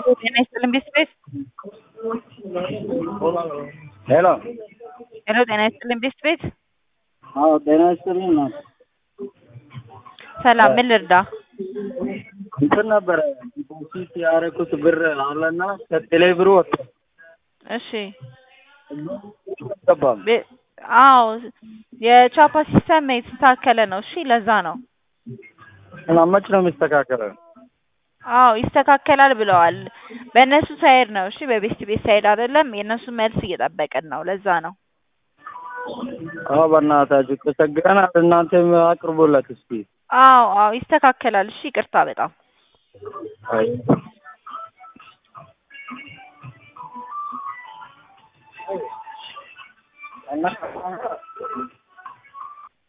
ጤና ይስጥልን ቤት ሄሎ ሄሎ ጤና ይስጥልን ቤት ቤት አዎ ጤና ይስጥልኝ ነው ሰላም ምን ልርዳ እንትን ነበረ ዲፖዚት ያደረኩት ብር አለና ከቴሌ ብሩ ወጣ እሺ ገባም ቤ- አዎ የቻፓ ሲስተም የተስተካከለ ነው እሺ ለዛ ነው እና መች ነው የሚስተካከለው? አዎ ይስተካከላል ብለዋል በእነሱ ሳይድ ነው እሺ በቤስት ቤት ሳይድ አይደለም የእነሱ መልስ እየጠበቅን ነው ለዛ ነው አዎ በእናታችሁ ተቸግረናል። እናንተም አቅርቦለት እስኪ አዎ አዎ ይስተካከላል እሺ ይቅርታ በጣም አይ እና